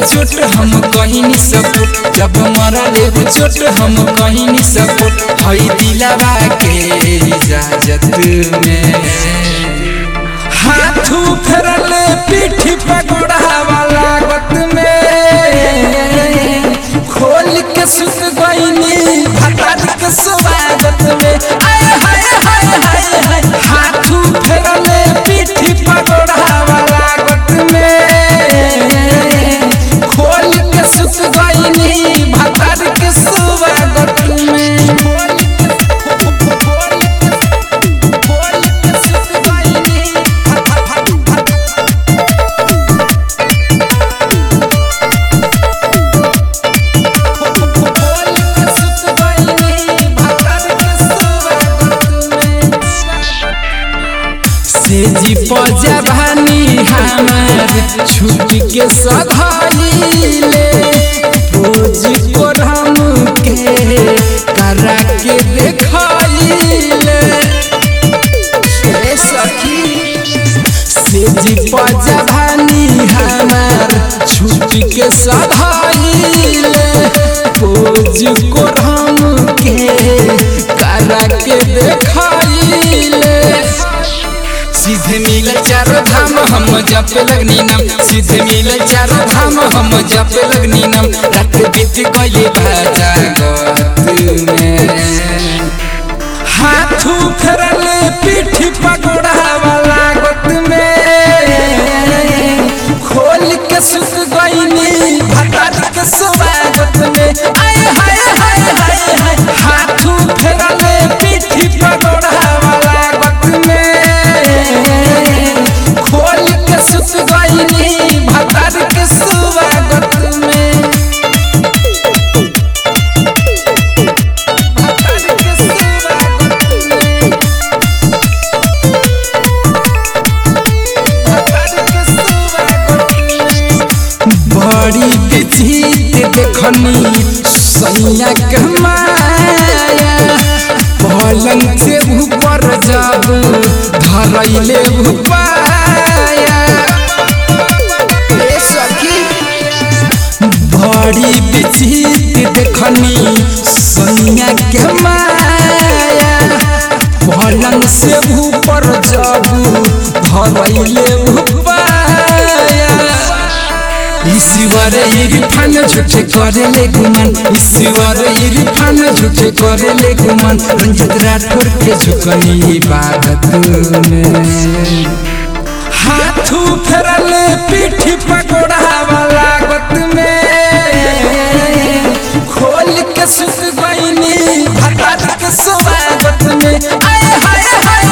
चोट हम कहीं नहीं सपोर्ट जब मरा ले चोट हम कहीं नहीं सपोर्ट हई दिलावा के इजाजत में हाथू फेरले पीठी पकड़ावा लागत में खोल के सुत गईनी भतार के स्वागत में आय हाय हाय हाय हाय हाथू फेरले पीठी पकड़ावा लागत में खोल के सुत गईनी भतार के स्वागत में खोल के सुत गईनी सेजी पजभानी हमार छुट्टी के सधाइले रोज को हम के करा के देखाइले ए सखी सेजी पजभानी हमार छुट्टी के सधाइले रोज को हम के करा के देखाइले सीधे मिल चारो धाम हम जपे लगनी नाम सीधे मिल चारो धाम हम जपे लगनी नाम रात बीत गई भाजागत में हाथू फेरले पीठी पकड़ावा लागत में खोल के सुत गईनी भतार के स्वागत में आय हाय हाय हाय हाय हाथू फेरले पीठी पकड़ावा लागत में खोल के सुत गईनी भतार के स्वागत में भतार के स्वागत में बड़ी विचित्र देखनी सैया के माया पलंग से ऊपर जब धरैले उपाया ए सखी बड़ी विचित्र देखनी सैया के माया पलंग से ऊपर जब धरैले उपाया ईश्वर इरफान झूठे करे ले गुमान ईश्वर इरफान झूठे करे ले गुमान रंजित राठौर के झुकनी इबादत में हाथू फेरले पीठी पकड़ावा लागत में खोल के सुत गईनी भतार के स्वागत में आय हाय हाय